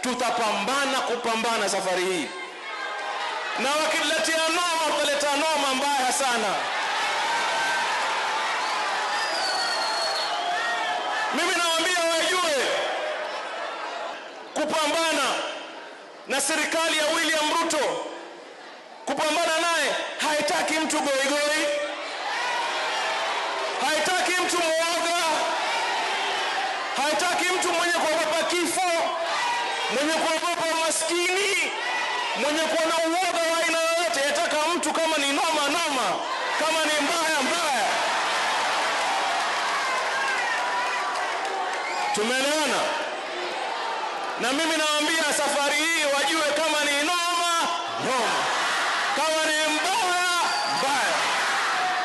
tutapambana kupambana safari hii, na wakiletea noma, wataleta noma mbaya sana. Mimi nawaambia wajue kupambana na serikali ya William Ruto, kupambana naye haitaki mtu goigoi, haitaki mtu mwoga, haitaki mtu mwenye kuogopa kifo, mwenye kuogopa maskini, mwenye kuwa na uoga wa aina yoyote. Yataka mtu kama ni noma noma, kama ni mbaya mbaya. Tumeelewana? Na mimi nawaambia safari hii wajue kama ni noma noma, kama ni mbaya